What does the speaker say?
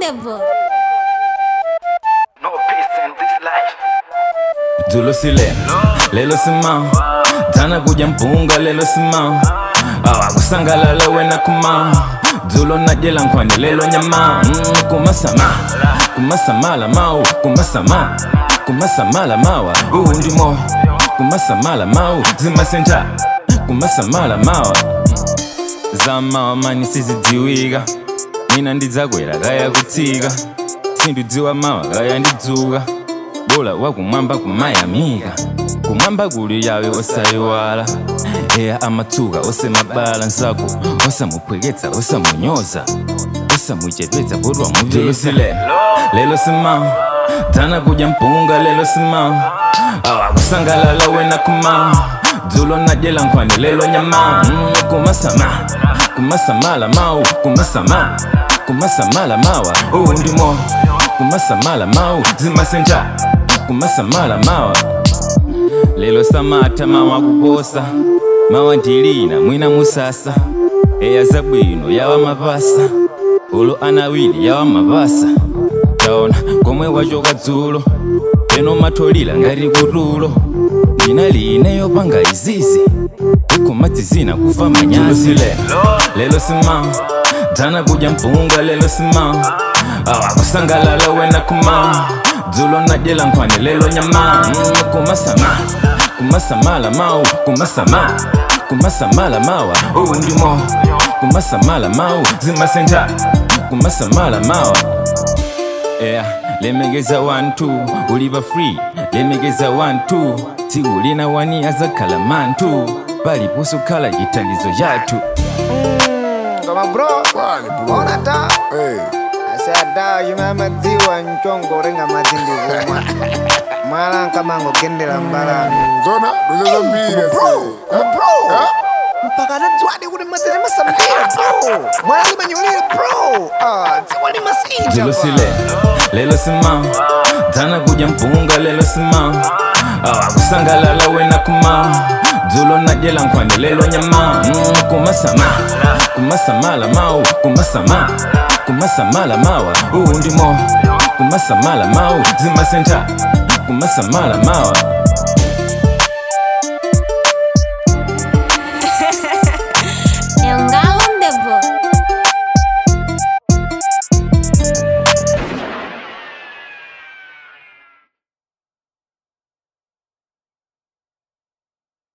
Wonderful. No peace in this life. Dzulo sile lelo simao tana kuja mpunga lelo simao awakusangalala wena kumao dzulo najela nkhwani lelo nyama mm, kumasama kumasamala mau kumasama kumasamala mawa uwu ndi moyo kumasamala mau zimasenja kumasamala mawa zamawa mani sizidziwika mina ndidzakwera kaya kutsika sindidziwa mawa kaya ndidzuka bola wakumwamba kumayamika kumwamba kuli yawe osayiwala eya amatsuka osemabala nsako osamuphweketsa osamunyoza osamuchepetsa kodwa muvilisile lelo simao tana kuja mpunga lelo simao awakusangalala wena kumao dzulo najela nkhwani lelo nyama mm, kumasama kumasamala mau kumasama kumasamala mawa uwu ndi moyo kumasamala mau zimasenja kumasamala mawa lelo samata mawa kuposa mawa ndilina mwina musasa eya zabwino yawa mapasa ulo anawili yawa mapasa taona komwe wachoka dzulo peno matholila ngati kutulo ndina line yopanga izizi ikomadzizina kufa manyazi lelo simao tana kuja mpunga lelo simao awakusangalala wena kumao dzulo najela nkhwani lelo nyama mm, kumasama kumasamala mau kumasama kumasamala mawa uwu ndi moyo kumasamala mau zimasenja kumasamala mawa yeah. lemekeza 1 uliva free lemekeza 1 tsiku lina wani azakhala mantu paliponso khala chithandizo chathu Kama bro, Kwani bro? ona ta Hey, asada yuma madziwa nchongo renga matindi kumwa mala kama ngogendera mbalano zona doza mbili Kama bro mpaka tadzwadi kuti mazere masambira bro mwana limanyolere bro ah dziwa limasinja dzulo sile lelo simao tana kuja mpunga lelo simao awakusangalala wena kumao dzulo najela nkhwani lelo nyama mm, kumasama kumasamala mau kumasama kumasamala mawa uwu ndi moyo kumasamala mau zimasenja kumasamala mawa